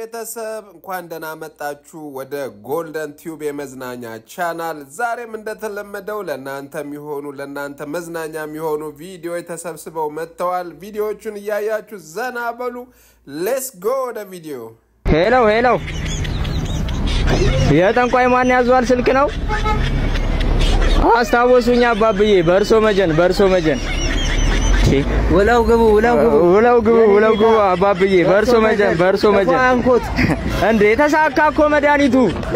ቤተሰብ እንኳን ደህና መጣችሁ ወደ ጎልደን ቲዩብ የመዝናኛ ቻናል። ዛሬም እንደተለመደው ለእናንተ የሚሆኑ ለእናንተ መዝናኛ የሚሆኑ ቪዲዮዎች ተሰብስበው መጥተዋል። ቪዲዮዎቹን እያያችሁ ዘና በሉ። ሌስ ጎ ወደ ቪዲዮ። ሄሎ ሄሎ፣ የጠንቋይ ማን ያዟል ስልክ ነው? አስታወሱኝ አባብዬ፣ በእርሶ መጀን በእርሶ መጀን ውለው ግቡ ውለው ግቡ ውለው ግቡ ውለው ግቡ አባብዬ፣ በእርሶ መጀን በእርሶ መጀን አንኮት እንዴ ተሳካ እኮ መድኃኒቱ።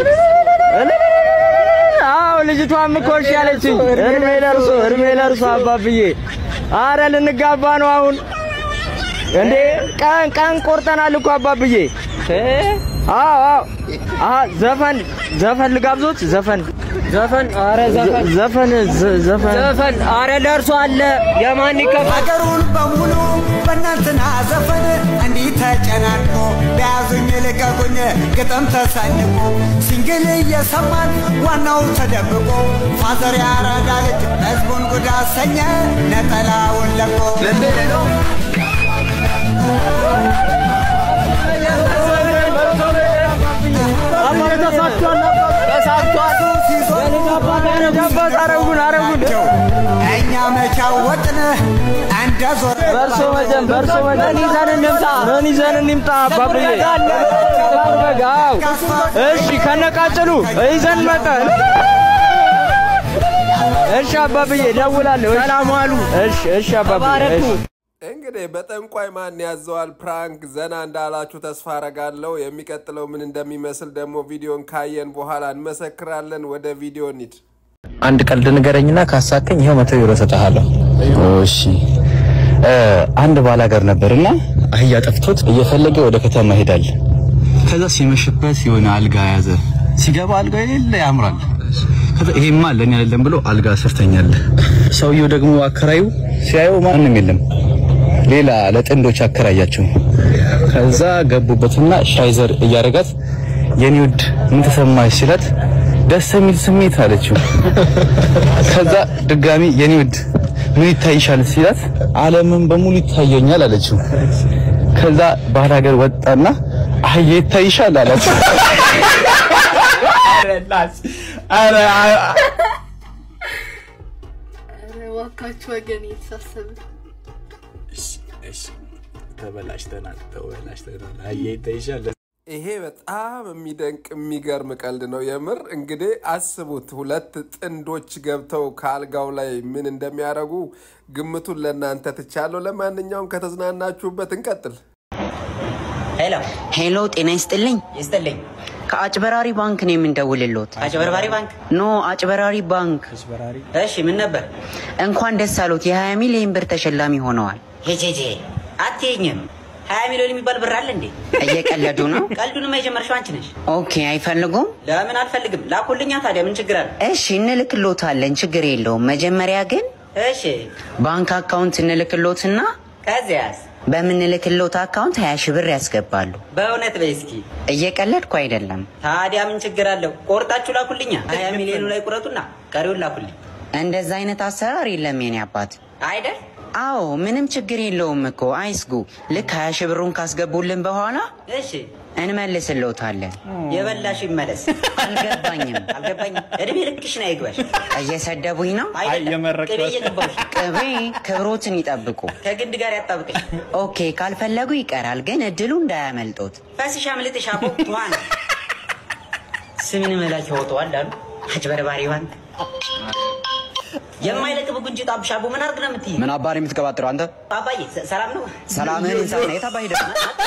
አዎ ልጅቷም እኮ እሺ ያለችኝ። እድሜ ለእርሶ እድሜ ለእርሶ አባብዬ። አረ ልንጋባ ነው አሁን እንዴ ቀን ቀን ቆርጠናል እኮ አባብዬ። አዎ አዎ አሀ ዘፈን ዘፈን ልጋብዞት ዘፈን ዘፈን አረ ዘፈን ዘፈን ዘ- ዘፈን ዘፈን አረ ለእርሶ አለ የማን ይከፋል ሀገሩን በሙሉ በእናንትና ዘፈን እንዲህ ተጨናንቆ በያዙኝ ልቀቁኝ ግጥም ተሰንቆ ሲንግል እየሰማን ዋናው ተደብቆ ፋዘር ያረዳ ልጅ ህዝቡን ጉድ አሰኘ ነጠላውን ለቆ ገባስ አረጉን አረጉን እኛ መቻው ወጥን እንደ ዞር በእርሶ መጀን በእርሶ መጀን ይዘን እንምጣ ምን ይዘን እንምጣ አባብዬ በጋው እሺ ከነቃጭሉ ይዘን መጠን እሺ አባብዬ ደውላለሁ ሰላም ዋሉ እሺ እሺ አባብዬ እሺ እንግዲህ በጠንቋይ ማን ያዘዋል ፕራንክ ዘና እንዳላችሁ ተስፋ አረጋለሁ። የሚቀጥለው ምን እንደሚመስል ደግሞ ቪዲዮን ካየን በኋላ እንመሰክራለን። ወደ ቪዲዮ እንሂድ። አንድ ቀልድ ንገረኝና ካሳከኝ ይኸው መቶ ዩሮ እሰጥሃለሁ። እሺ እ አንድ ባላገር ነበርና አህያ ጠፍቶት እየፈለገ ወደ ከተማ ይሄዳል። ከዛ ሲመሽበት የሆነ አልጋ ያዘ። ሲገባ አልጋ የሌለ ያምራል። ከዛ ይሄማ ለኔ አይደለም ብሎ አልጋ ስር ተኛለ። ሰውየው ደግሞ አከራዩ ሲያየው ማንም የለም፣ ሌላ ለጥንዶች አከራያቸው። ከዛ ገቡበትና ሻይዘር እያደረጋት የኔ ውድ ምን ተሰማሽ ሲላት ደስ የሚል ስሜት አለችው። ከዛ ድጋሚ የኔ ውድ ምን ይታይሻል ሲላት ዓለምን በሙሉ ይታየኛል አለችው። ከዛ ባህር ሀገር ወጣና አህያ ይታይሻል አላቸው። እባካችሁ ወገን የተሳሰበ ተበላሽተናል፣ ተበላሽተናል። አህያ ይታይሻል ይሄ በጣም የሚደንቅ የሚገርም ቀልድ ነው። የምር እንግዲህ አስቡት፣ ሁለት ጥንዶች ገብተው ከአልጋው ላይ ምን እንደሚያደርጉ ግምቱን ለእናንተ ትቻለሁ። ለማንኛውም ከተዝናናችሁበት እንቀጥል። ሄሎ ሄሎ ጤና ይስጥልኝ ይስጥልኝ። ከአጭበራሪ ባንክ ነው የምንደውልሎት አጭበርባሪ ባንክ። ኖ አጭበራሪ ባንክ እሺ ምን ነበር? እንኳን ደስ አሎት የ20 ሚሊዮን ብር ተሸላሚ ሆነዋል ሄጄጄ አትይኝም። ሀያ ሚሊዮን የሚባል ብር አለ እንዴ? እየቀለዱ ነው ቀልዱንማ የጀመርሽው አንቺ ነሽ። ኦኬ አይፈልጉም ለምን አልፈልግም? ላኩልኛ ታዲያ ምን ችግር አለ? እሺ እንልክሎታለን ችግር የለውም መጀመሪያ ግን እሺ ባንክ አካውንት እንልክሎትና ከዚያስ? በምንልክሎት አካውንት 20 ሺህ ብር ያስገባሉ በእውነት በይ እስኪ። እየቀለድኩ አይደለም ታዲያ ምን ችግር አለው? ቆርጣችሁ ላኩልኛ። ሀያ ሚሊዮኑ ላይ ቁረጡና ቀሪውን ላኩልኝ እንደዛ አይነት አሰራር የለም የኔ አባት አይደል? አዎ ምንም ችግር የለውም እኮ አይስጉ ልክ 20 ሺህ ብሩን ካስገቡልን በኋላ እሺ እንመልስልዎታለን የበላሽ ይመለስ። አልገባኝም አልገባኝም። እድሜ ልክሽን አይግባሽ። እየሰደቡኝ ነው አይደለም ቅቤ እየገባሽ ቅቤ ክብሮትን ይጠብቁ ከግንድ ጋር ያጣብቅሽ። ኦኬ ካልፈለጉ ይቀራል ግን እድሉ እንዳያመልጦት ፈስሽ አምልጥሽ አቦ ዋን ስምን መላክ ያወጣዋል አሉ አጭበርባሪ ባንክ የማይለቅ ብጉንጭ ጣብሽ አቦ ምን አድርግ ነው የምትይ? ምን አባሪ የምትቀባጥረው አንተ? አባዬ ሰ- ሰላም ነው? ሰላምህን እንሳት ነው የታባህ ሄደህ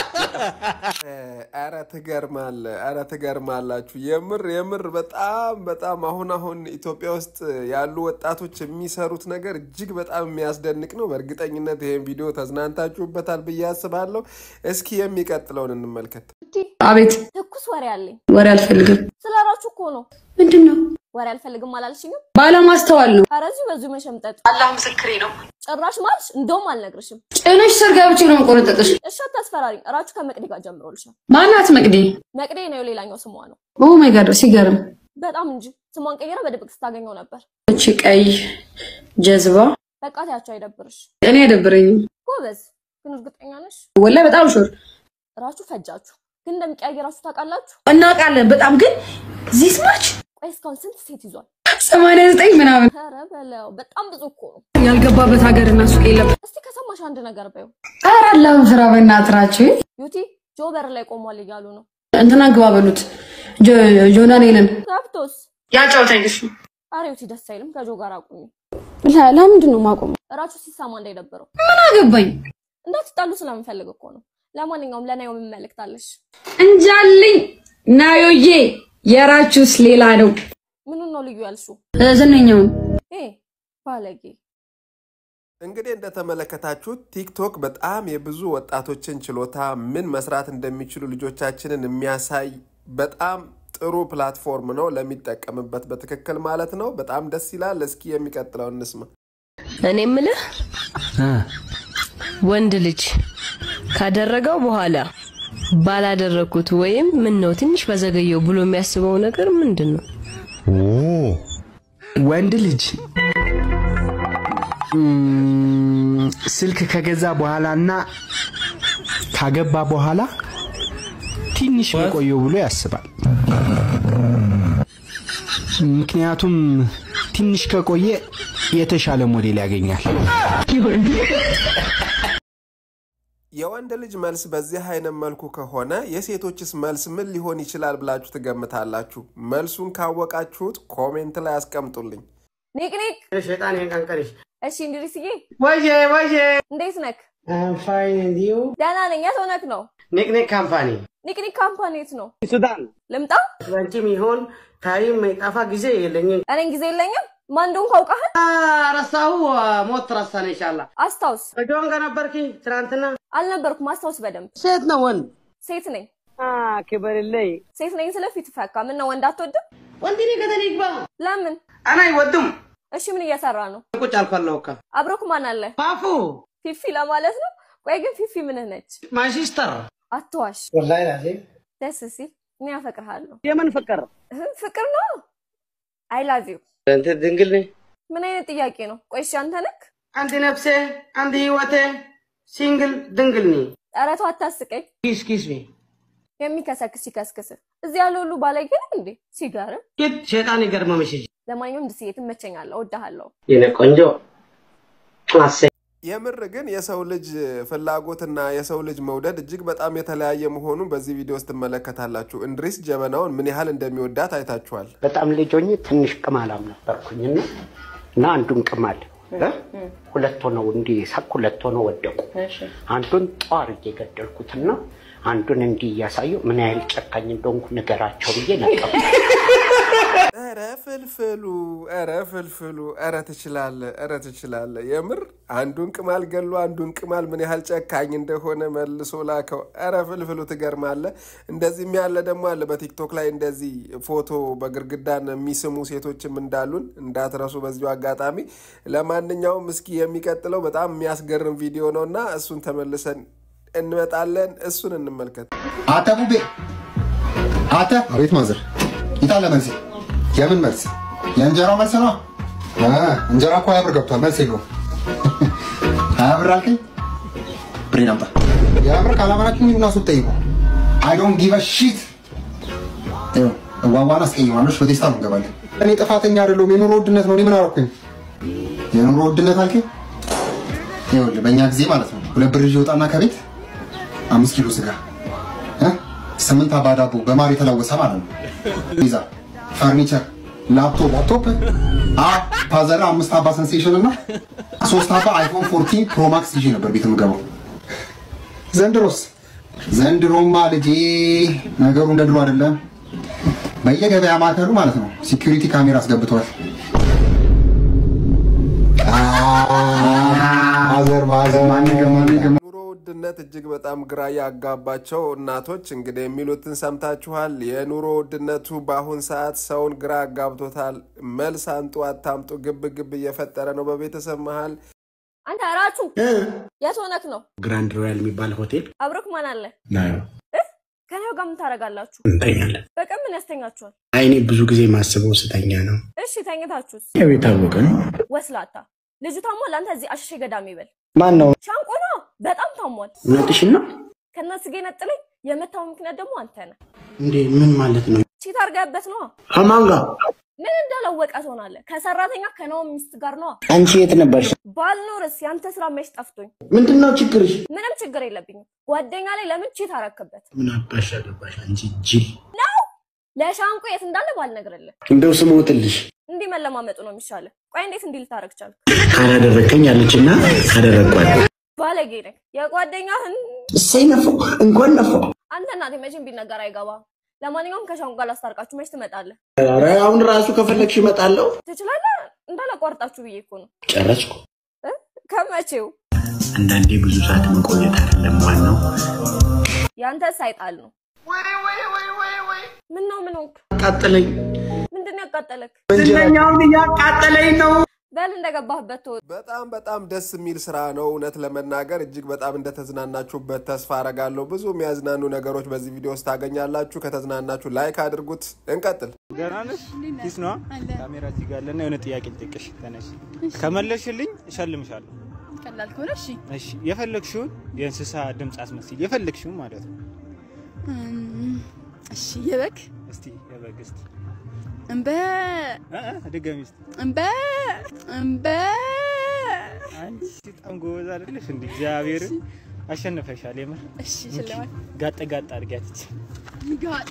ኧረ ትገርማለ፣ ኧረ ትገርማላችሁ። የምር የምር በጣም በጣም አሁን አሁን ኢትዮጵያ ውስጥ ያሉ ወጣቶች የሚሰሩት ነገር እጅግ በጣም የሚያስደንቅ ነው። በእርግጠኝነት ይሄን ቪዲዮ ተዝናንታችሁበታል ብዬ አስባለሁ። እስኪ የሚቀጥለውን እንመልከት። አቤት ትኩስ ወሬ አለኝ። ወሬ አልፈልግም ስለ ራችሁ እኮ ነው። ምንድን ነው ወሬ አልፈልግም አላልሽኝም? ባለማስተዋል ነው ኧረ እዚሁ በዚሁ መሸምጠጥ አላህ ምስክሬ ነው ጭራሽ ማልሽ። እንደውም አልነግርሽም። ጭንሽ ስር ገብቼ ነው የምቆረጠጥሽ እሺ አታስፈራሪኝ። እራችሁ ከመቅዲ ጋር ጀምሮልሻል። ማናት መቅዲ መቅዲ ነው ሌላኛው ስሟ ነው። ኦ ማይ ጋድ ሲገርም በጣም እንጂ ስሟን ቀይራ በድብቅ ስታገኘው ነበር። እቺ ቀይ ጀዝባ በቃ ታያቸው አይደብርሽ። እኔ አይደብረኝም ጎበዝ ግን እርግጠኛ ነሽ? ወላሂ በጣም ሹር እራችሁ ፈጃችሁ። ግን እንደሚቀያየራችሁ ታውቃላችሁ? እናውቃለን በጣም ግን ዚስ ማች ቆይ እስካሁን ስንት ሴት ይዟል? ሰማንያ ዘጠኝ ምናምን ኧረ በለው በጣም ብዙ እኮ ነው። ያልገባበት ሀገር እና ሱቅ የለም። እስቲ ከሰማሽ አንድ ነገር በይው። ኧረ አላህን ፍራ በእናትህ ናቸው። ዩቲ ጆ በር ላይ ቆሟል እያሉ ነው። እንትና ግባ በሉት ጆ- ጆናኔልን ገብቶስ ያጫውታኝ እሱ ኧረ ዩቲ ደስ አይልም። ከጆ ጋር አቁሚ። ለ- ለምንድን ነው ማቆም? እራችሁ ሲሰማ እንዳይደብረው ምን አገባኝ እንዳትጣሉ ስለምፈልግ እኮ ነው። ለማንኛውም ለናየው ምን መልእክት አለሽ? እንጃልኝ ናዮዬ የራችሁስ ሌላ ነው ምኑን ነው ልዩ ያልሽው? እ፣ ዝነኛውን እ ባለጌ እንግዲህ እንደተመለከታችሁት ቲክቶክ በጣም የብዙ ወጣቶችን ችሎታ ምን መስራት እንደሚችሉ ልጆቻችንን የሚያሳይ በጣም ጥሩ ፕላትፎርም ነው ለሚጠቀምበት በትክክል ማለት ነው። በጣም ደስ ይላል። እስኪ የሚቀጥለው እንስማ። እኔ ምልህ ወንድ ልጅ ካደረገው በኋላ ባላደረግኩት ወይም ምን ነው ትንሽ በዘገየው ብሎ የሚያስበው ነገር ምንድን ነው? ወንድ ልጅ ም፣ ስልክ ከገዛ በኋላና ካገባ በኋላ ትንሽ በቆየው ብሎ ያስባል። ምክንያቱም ትንሽ ከቆየ የተሻለ ሞዴል ያገኛል። የወንድ ልጅ መልስ በዚህ አይነት መልኩ ከሆነ የሴቶችስ መልስ ምን ሊሆን ይችላል ብላችሁ ትገምታላችሁ? መልሱን ካወቃችሁት ኮሜንት ላይ አስቀምጡልኝ። ኒቅ ኒቅ ሸጣን ያንቀንቀንሽ እሺ እንድሪስዬ ወይዬ ወይዬ እንዴት ነክ? ፋይን ዩ ደህና ነኝ። የት ሆነክ ነው? ኒክኒክ ካምፓኒ ኒቅኒቅ ካምፓኒ የት ነው? ሱዳን ልምጣ? ለአንቺም ይሆን ታይም ጠፋ ጊዜ የለኝም። እኔን ጊዜ የለኝም። ማን እንደሆንኩ አውቃለህ? ረሳሁ ሞት ረሳነ ይሻላ አስታውስ። ከጆን ጋር ነበርኪ ትናንትና? አልነበርኩም። አስታውስ በደንብ። ሴት ነው ወንድ? ሴት ነኝ። ክበርልይ ሴት ነኝ ስለ ፊት ፈካ። ምን ነው ወንድ አትወድም? ወንድ እኔ ገደል ይግባ። ለምን? አና አይወዱም። እሺ ምን እየሰራ ነው? ቁጭ አልኳለሁ እኮ አብሮክ ማን አለ? ፋፉ ፊፊ ለማለት ነው። ቆይ ግን ፊፊ ምንህ ነች? ማይ ሲስተር አትዋሽ። ወላሂ ላዚ ደስ ሲል እኔ አፈቅርሃለሁ። የምን ፍቅር እህ፣ ፍቅር ነው። አይ ላቭ ዩ። እንትን ድንግል ነኝ። ምን አይነት ጥያቄ ነው? ቆይ እሺ አንተ ነክ? አንድ ነፍሴ አንድ ህይወቴ ሲንግል ድንግል ነኝ። ኧረ ተው አታስቀኝ። ኪስ ኪስ ሚ የሚከሰክስ ይከስክስ። እዚህ ያለ ሁሉ ባለጌ ነው እንዴ? ሲጋርም ኪት ሸጣን ይገርመምሽ እንጂ ለማንኛውም ድስዬ ትመቸኛለህ፣ እወድሃለሁ። የኔ ቆንጆ አሴ የምር ግን የሰው ልጅ ፍላጎትና የሰው ልጅ መውደድ እጅግ በጣም የተለያየ መሆኑን በዚህ ቪዲዮ ውስጥ ትመለከታላችሁ። እንድሪስ ጀበናውን ምን ያህል እንደሚወዳት አይታችኋል። በጣም ልጅ ሆኜ ትንሽ ቅማላም ነበርኩኝና እና አንዱን ቅማል እ? ሁለት ሆነው እንዲህ ሳቅ ሁለት ሆነው ወደቁ። አንዱን ጧር እየገደልኩትና አንዱን እንዲህ እያሳየው ምን ያህል ጨካኝ እንደሆንኩ ንገራቸው ብዬ ነቀው። ኧረ ፍልፍሉ፣ ኧረ ፍልፍሉ፣ ኧረ ትችላለ፣ ኧረ ትችላለ። የምር አንዱን ቅማል ገሎ አንዱን ቅማል ምን ያህል ጨካኝ እንደሆነ መልሶ ላከው። ኧረ ፍልፍሉ ትገርማለ። እንደዚህም ያለ ደግሞ አለ በቲክቶክ ላይ እንደዚህ ፎቶ በግርግዳን የሚስሙ ሴቶችም እንዳሉን እንዳትረሱ በዚሁ አጋጣሚ። ለማንኛውም እስኪ የሚቀጥለው በጣም የሚያስገርም ቪዲዮ ነው እና እሱን ተመልሰን እንመጣለን። እሱን እንመልከት። አተ ቡቤ አተ አቤት ማዘር ይታለ መልስ የምን መልስ የእንጀራው መልስ ነው አ፣ እንጀራ እኮ ሀያ ብር ገብቷል መልስ የለውም ሀያ ብር አልከኝ ብሬን አምጣ ሀያ ብር ካላመናችሁ ሂዱና ሱቅ ጠይቁ አይ ዶንት ጊቭ አ ሺት እዋዋን አስቀይማለች በቴስታ ነው እንገባለን እኔ ጥፋተኛ አይደለሁም የኑሮ ውድነት ነው እኔ ምን አደረኩኝ የኑሮ ውድነት አልከኝ ይኸውልህ በእኛ ጊዜ ማለት ነው ሁለት ብር ይዤ ወጣና ከቤት አምስት ኪሎ ስጋ እ? ስምንት አባ ዳቦ በማር የተለወሰ ማለት ነው። ፒዛ፣ ፈርኒቸር፣ ላፕቶፕ ላፕቶፕ አ ፓዘራ አምስት አባ ሰንሴሽን እና ሶስት አባ አይፎን 14 ፕሮ ማክስ ይዤ ነበር ቤት የምገባው። ዘንድሮስ ዘንድሮማ ልጄ ነገሩ እንደ ድሮ አይደለም። በየገበያ ማዕከሉ ማለት ነው ሲኪሪቲ ካሜራ አስገብተዋል። ማዘር ማዘር ማንገማ ኑሮ ውድነት እጅግ በጣም ግራ ያጋባቸው እናቶች እንግዲህ የሚሉትን ሰምታችኋል። የኑሮ ውድነቱ በአሁን ሰዓት ሰውን ግራ አጋብቶታል። መልስ አንጡ አታምጡ ግብ ግብ እየፈጠረ ነው በቤተሰብ መሀል። አንተ ራቹ የት ሆነክ ነው? ግራንድ ሮያል የሚባል ሆቴል አብሮክ ማን አለ? ናዮ ከኔው ጋር ምን ታደርጋላችሁ? እንተኛለን። በቀን ምን ያስተኛችኋል? አይኔ ብዙ ጊዜ ማስበው ስተኛ ነው። እሺ ተኝታችሁስ? ያው የታወቀ ነው። ወስላታ ልጁ ታሟል። አንተ እዚህ አሸሼ ገዳም ይበል። ማን ነው? ሻንቆ ነው። በጣም ታሟል። እውነትሽን ነው? ከነ ስጌ ነጥለኝ የመታው ምክንያት ደግሞ አንተ ነህ። እንዴ ምን ማለት ነው? ቺት አድርገህበት ነዋ። ከማን ጋር? ምን እንዳላወቀ ትሆናለህ? ከሰራተኛ ከናሆም ሚስት ጋር ነዋ። አንቺ የት ነበርሽ? ባልኖርስ ያንተ ስራ መች ጠፍቶኝ? ምንድን ነው ችግርሽ? ምንም ችግር የለብኝም። ጓደኛ ላይ ለምን ቺት አረክበት ምን አባሽ አገባሽ አንቺ ጅል። ነው? ለሻንቆ የት እንዳለ ባልነግርልህ እንደው ስሞትልሽ እንዲህ መለማመጡ ነው የሚሻለው። ቆይ እንዴት እንዲህ ልታረግ ቻልክ? ካላደረከኝ አለችና ካደረግኳት ባለጌ ነህ። የጓደኛህን እሰይ ነፋው፣ እንኳን ነፋው። አንተ እናቴ መቼም ቢነገር አይገባም። ለማንኛውም ከሻንቆ ጋር ላስታርቃችሁ መች ትመጣለህ? ኧረ አሁን ራሱ ከፈለግሽ እመጣለሁ። ትችላለህ? እንዳላቋርጣችሁ ብዬ እኮ ነው። ጨረስኩ። እ? ከመቼው አንዳንዴ ብዙ ሰዓት መቆየት አይደለም ዋናው። ያንተ ሳይጣል ነው። ምን ነው ምን ሆንክ? አቃጠለኝ። ምንድን ነው ያቃጠለክ? ዝነኛውን እያቃጠለኝ ነው። በል እንደገባህበት ተወ። በጣም በጣም ደስ የሚል ስራ ነው። እውነት ለመናገር እጅግ በጣም እንደተዝናናችሁበት ተስፋ አረጋለሁ። ብዙ የሚያዝናኑ ነገሮች በዚህ ቪዲዮ ውስጥ ታገኛላችሁ። ከተዝናናችሁ ላይክ አድርጉት። እንቀጥል። ገና ነሽ? ኪስ ነዋ። ካሜራ እዚህ ጋር አለና የሆነ ጥያቄ ልጠይቅሽ። ተነሽ። ከመለስሽልኝ እሸልምሻለሁ። ቀላል ከሆነ እሺ። እሺ፣ የፈለግሽውን የእንስሳ ድምፅ አስመስል፣ የፈለግሽውን ማለት ነው። እም፣ እሺ የበግ እስቲ የበግ እስቲ እምበ እ እ ድገሚ እስቲ። እምበ እምበ አንቺ በጣም ጎበዝ አይደለሽ እንዴ? እግዚአብሔር አሸነፈሻል። የምር እሺ ሽልማት ጋጠ ጋጠ አድርጊያት ይቺ ጋጥ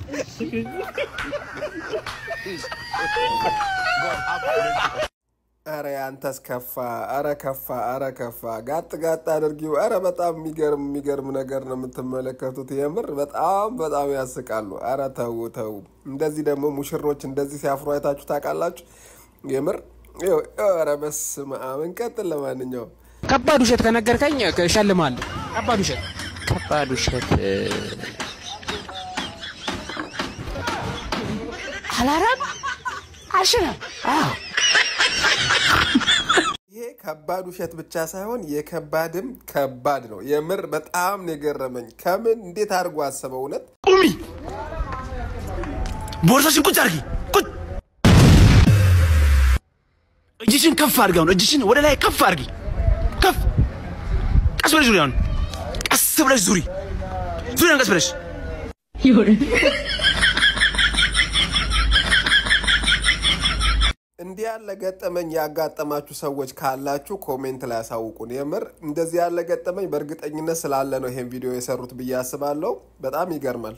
አረ ያንተስ ከፋ፣ አረ ከፋ፣ አረ ከፋ። ጋጥ ጋጥ አድርጊው። አረ በጣም የሚገርም የሚገርም ነገር ነው የምትመለከቱት። የምር በጣም በጣም ያስቃሉ። አረ ተው ተው። እንደዚህ ደግሞ ሙሽሮች እንደዚህ ሲያፍሩ አይታችሁ ታውቃላችሁ? የምር ይኸው፣ አረ በስመ አብ። እንቀጥል። ለማንኛውም ከባድ ውሸት ከነገርከኝ እሸልምሃለሁ። ከባድ ውሸት ከባድ ውሸት አላረም አልሽረም። አዎ ይሄ ከባድ ውሸት ብቻ ሳይሆን የከባድም ከባድ ነው። የምር በጣም ነው የገረመኝ። ከምን እንዴት አድርጎ አሰበው? እውነት ቁሚ፣ ቦርሳሽን ቁጭ አድርጊ። ቁጭ እጅሽን ከፍ አድርጊ። አሁን እጅሽን ወደ ላይ ከፍ አድርጊ። ከፍ ቀስ ብለሽ ዙሪ። አሁን ቀስ ብለሽ ዙሪ። ዙሪያን ቀስ ብለሽ እንዲህ ያለ ገጠመኝ ያጋጠማችሁ ሰዎች ካላችሁ ኮሜንት ላይ ያሳውቁን። የምር እንደዚህ ያለ ገጠመኝ በእርግጠኝነት ስላለ ነው ይሄን ቪዲዮ የሰሩት ብዬ አስባለሁ። በጣም ይገርማል።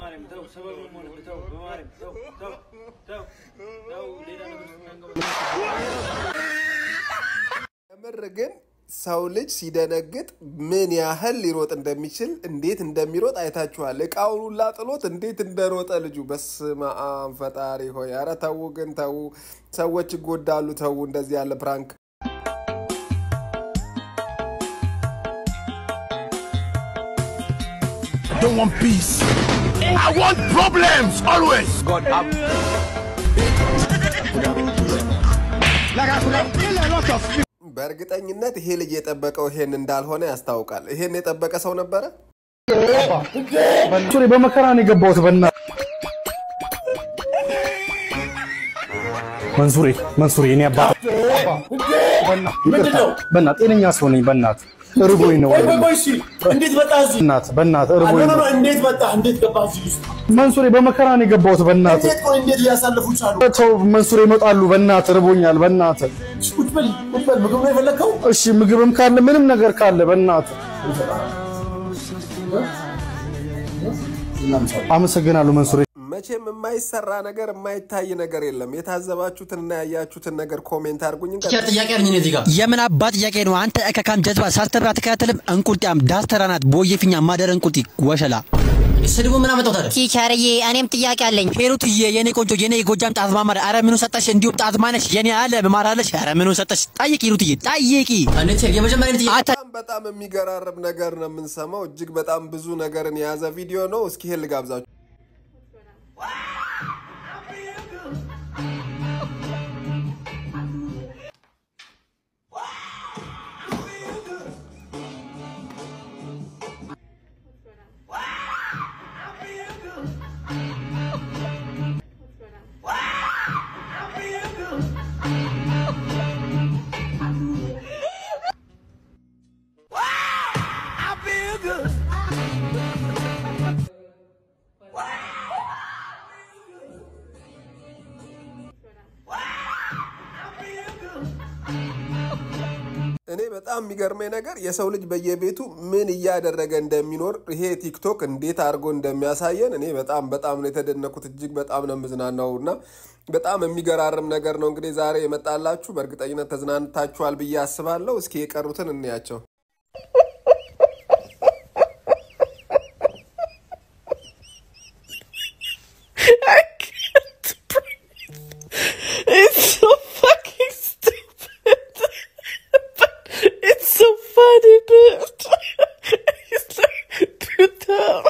የምር ግን ሰው ልጅ ሲደነግጥ ምን ያህል ሊሮጥ እንደሚችል እንዴት እንደሚሮጥ አይታችኋል። እቃውን ሁላ ጥሎት እንዴት እንደሮጠ ልጁ። በስመ አብ ፈጣሪ ሆይ! ኧረ ተዉ ግን ተዉ፣ ሰዎች ይጎዳሉ። ተዉ እንደዚህ ያለ ፕራንክ I don't want peace. I want problems always. God up. like I could have killed a lot of people. በእርግጠኝነት ይሄ ልጅ የጠበቀው ይሄን እንዳልሆነ ያስታውቃል። ይሄን የጠበቀ ሰው ነበረ። ሱሪ በመከራ ነው የገባሁት። በና መንሱሬ መንሱሬ እኔ አባት በና ጤነኛ ሰው ነኝ። በእናት እርቦኝ ነው። እንዴት መጣ እዚህ? በእናት በእናት እርቦኝ ኖ ኖ ነው። እንዴት መጣ? እንዴት ገባ እዚህ ውስጥ? መንሱሬ በመከራ ነው የገባሁት። በእናት እንዴት ቆይ እንዴት እያሳለፉ ቻሉ? ተው መንሱሬ ይመጣሉ። በእናት እርቦኛል። በእናት ቁጭ በል ቁጭ በል። ምግብ ነው የፈለግከው? እሺ ምግብም ካለ ምንም ነገር ካለ በእናት አመሰግናለሁ መንሱሬ። መቼም የማይሰራ ነገር የማይታይ ነገር የለም። የታዘባችሁትንና ያያችሁትን ነገር ኮሜንት አድርጉኝ። እንቀጥል። ጥያቄ አለኝ እኔ እዚህ ጋር የምን አባት ጥያቄ ነው? አንተ እከካም ጀዝባ ሳስተምር አትከታተልም? እንቁልጢያም ዳስተራ ናት ቦየፊኛ ማደር እንቁልጢ ወሸላ ስድቡ ምን አመጣው ታዲያ? ቲቸርዬ እኔም ጥያቄ አለኝ። ሄሩትዬ የኔ ቆንጆ የኔ የጎጃም ጣዝማማር አረ ምኑ ሰጠሽ? እንዲሁም ጣዝማነሽ የኔ አለ መማራለሽ አረ ምኑ ሰጠሽ? ጠይቂ ሄሩትዬ ጠይቂ። የመጀመሪያ ጥያቄ በጣም በጣም የሚገራርም ነገር ነው የምንሰማው። እጅግ በጣም ብዙ ነገርን የያዘ ቪዲዮ ነው። እስኪ ይሄን ልጋብዛችሁ። በጣም የሚገርመኝ ነገር የሰው ልጅ በየቤቱ ምን እያደረገ እንደሚኖር ይሄ ቲክቶክ እንዴት አድርጎ እንደሚያሳየን እኔ በጣም በጣም ነው የተደነኩት። እጅግ በጣም ነው የምዝናናው እና በጣም የሚገራርም ነገር ነው እንግዲህ ዛሬ የመጣላችሁ። በእርግጠኝነት ተዝናንታችኋል ብዬ አስባለሁ። እስኪ የቀሩትን እንያቸው። It's so fucking stupid. but it's so funny, but it's like putain.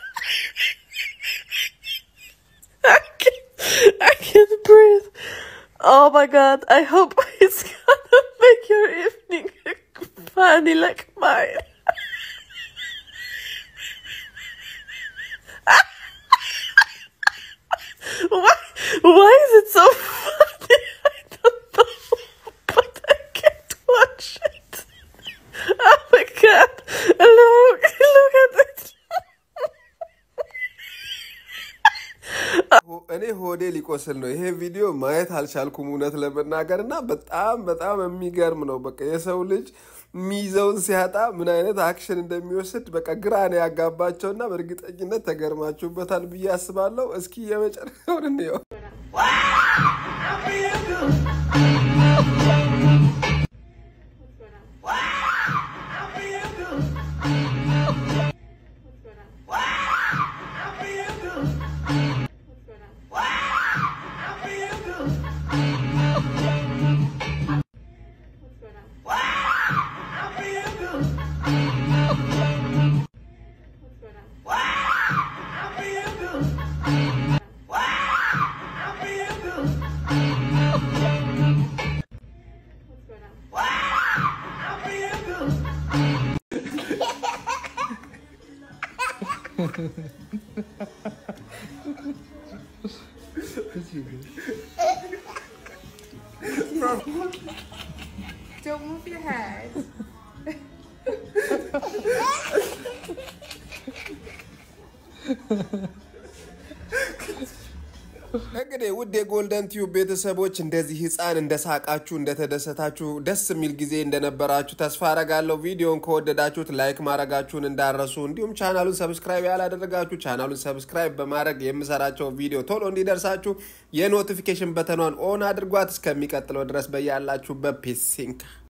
I can't, I can't breathe. Oh my god, I hope it's gonna make your evening funny like mine. why, why is it so funny? I don't know, but I can't watch it. Oh my god, look, look at it. እኔ ሆዴ ሊቆስል ነው። ይሄ ቪዲዮ ማየት አልቻልኩም እውነት ለመናገር እና በጣም በጣም የሚገርም ነው። በቃ የሰው ልጅ ሚይዘውን ሲያጣ ምን አይነት አክሽን እንደሚወስድ በቃ ግራ ነው ያጋባቸው እና በእርግጠኝነት ተገርማችሁበታል ብዬ አስባለሁ። እስኪ የመጨረሻውን እንየው። Don't move your head. እንግዲህ ውድ የጎልደን ቲዩብ ቤተሰቦች እንደዚህ ህፃን እንደሳቃችሁ እንደተደሰታችሁ ደስ የሚል ጊዜ እንደነበራችሁ ተስፋ አረጋለሁ። ቪዲዮን ከወደዳችሁት ላይክ ማድረጋችሁን እንዳረሱ፣ እንዲሁም ቻናሉን ሰብስክራይብ ያላደረጋችሁ ቻናሉን ሰብስክራይብ በማድረግ የምሰራቸው ቪዲዮ ቶሎ እንዲደርሳችሁ የኖቲፊኬሽን በተኗን ኦን አድርጓት። እስከሚቀጥለው ድረስ በያላችሁበት ፒስ ሲንክ